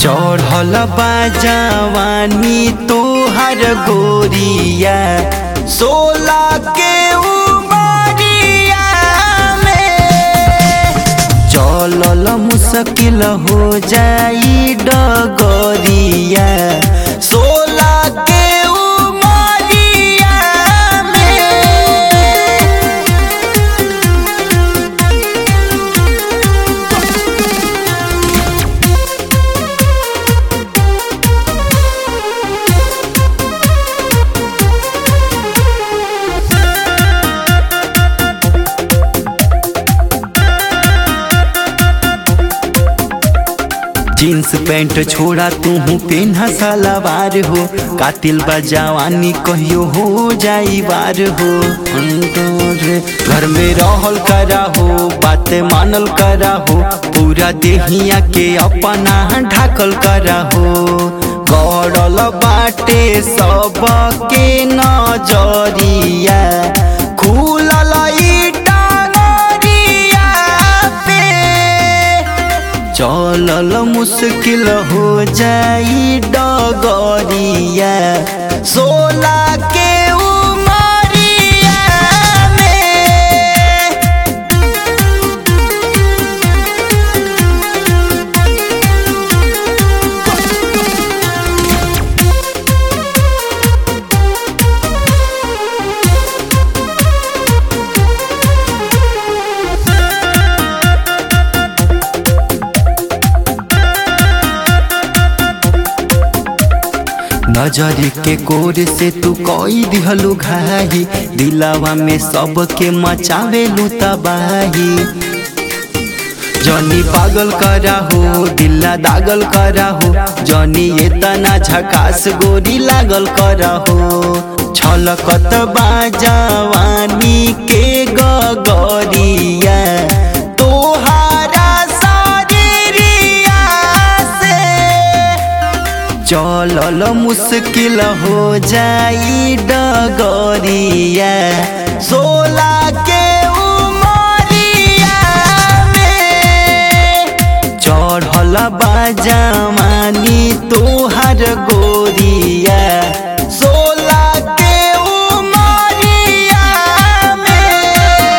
चढ़ल बा जवानी तोहर गोरिया सोला के उमरिया में चलल मुश्किल हो जाई डगरिया सोला के उमरिया में जींस पैंट छोड़ा तू पेन्हा सलवार हो कातिल बा जवानी कहियो हो जाई बार हो घर में रहल करा हो बात मानल करा हो पूरा देहिया के अपना ढाकल करा हो गड़ल बाटे सब के नजरिया खुलल ई डांगरिया पे चलल मुश्किल हो जाई डगरिया सोला के उमरिया में नजर के कोर से तू कोई दिहलु घाही दिलावा में सबके मचावेलु तबाही जनी पागल करा हो दिल्ला दागल करा हो जनी एतना झकास गोरी लागल करा हो छलकत बाजवानी के गगरिया तोहारा शरीरिया से चलल मुश्किल हो जाई डगरिया सोला के उमरिया में चढ़ल बाजमानी तोहर गोरिया सोला के उमरिया में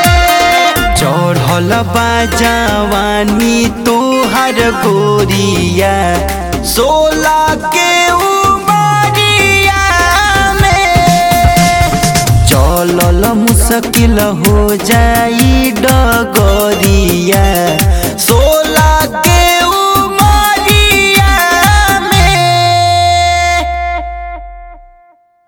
चढ़ल बाजवानी तोहर गोरिया सोला के उमरिया में चलल मुश्किल हो जाई